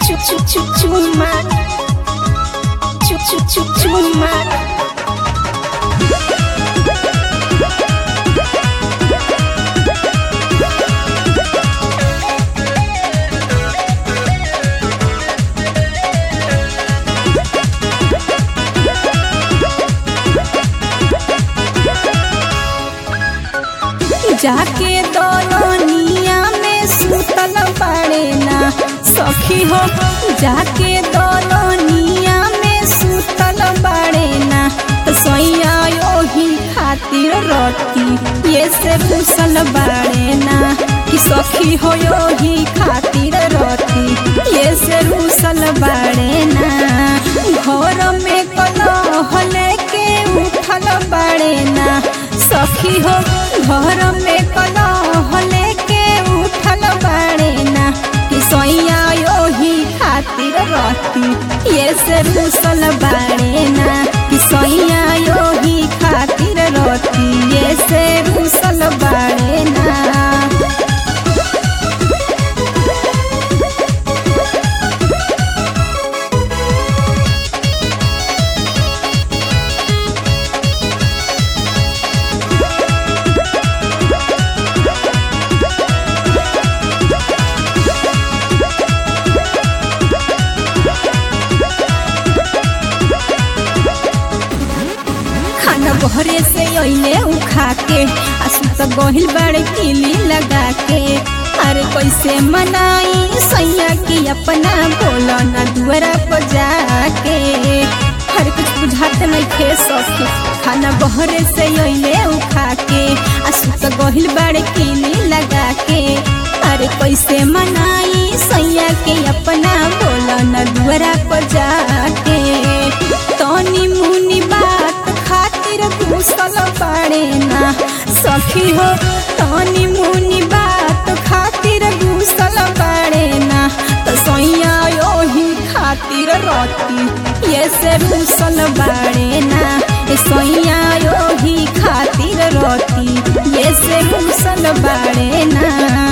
Chu chu chu chuma. Chu chu chu chuma. जाके दोलनिया में सुतल पड़े ना सखी हो जाके दोलनिया में सुतल पड़े ना तो सोया योही खातिर रोटी ये से घुसल बाड़े ना कि सखी हो योही खातिर रोटी ये से घुसल बाड़े ना घर में कलह लेके उठल बाड़े ना सखी हो घर में कलह लेके उठल बाड़े ना कि सोया योही खातिर रहती ये से रुसल बाड़े ना कि सोया योही खातिर रहती ये से रुसल बाड़े ना खाना बहरे से अइले उखा के आ सुत गहिल बाड़े किली लगा के अरे कैसे मनाई सैया की अपना बोलो ना दुआरा पर जाके हर कुछ बुझाते नहीं खे सके खाना बहरे से अइले उखा के आ सुत गहिल बाड़े किली लगा के अरे कैसे मनाई सैया के अपना बोलो ना दुआरा पर जाके तनी मुनी बात खातिर घुसल पड़े ना सखी हो तनी मुनी बात खातिर घुसल पड़े ना तो सैया योही खातिर रोती ये से घुसल बाड़े ना ए सैया योही खातिर रोती ये से घुसल बाड़े ना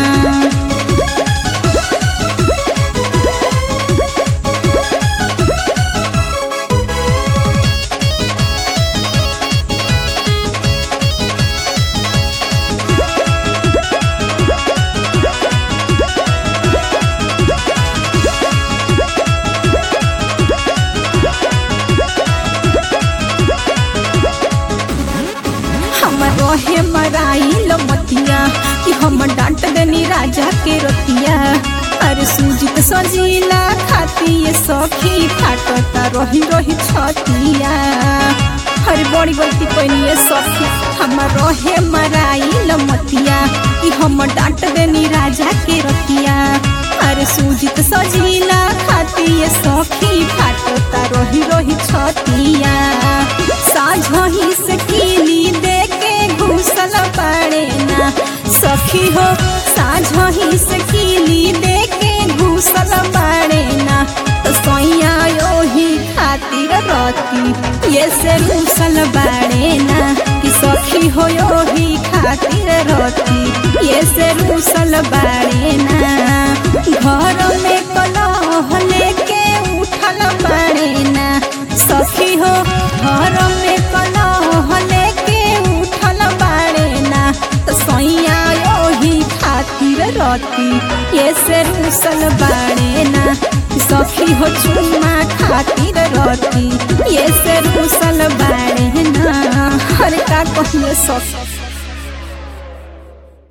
हम रहे मराई लमतिया कि हम डांट देनी राजा के रतिया अरे सूजित सजीला खाती ये सखी फाटता रही रही छतिया अरे बड़ी गलती कैनी ये सखी हम रहे मराई लमतिया कि हम डांट देनी राजा के रतिया अरे सूजित सजीला खाती ये सखी फाटता रही रही छतिया साझही से कीली दे के घुसल पड़े ना सखी हो साझही से कीली दे के घुसल पड़े ना तो सैया योही खातिर रहती ये से घुसल बाड़े ना कि सखी हो योही खातिर रहती ये से घुसल बाड़े ना घर में कलह लेके उठल बाड़े ना सखी हो घर में कलह लेके उठल बाड़े ना तो सैया योही खातिर रहती ये से रुसल बाड़े ना सखी हो चुम्मा खातिर रहती ये से रुसल बाड़े ना हर का कहले सखी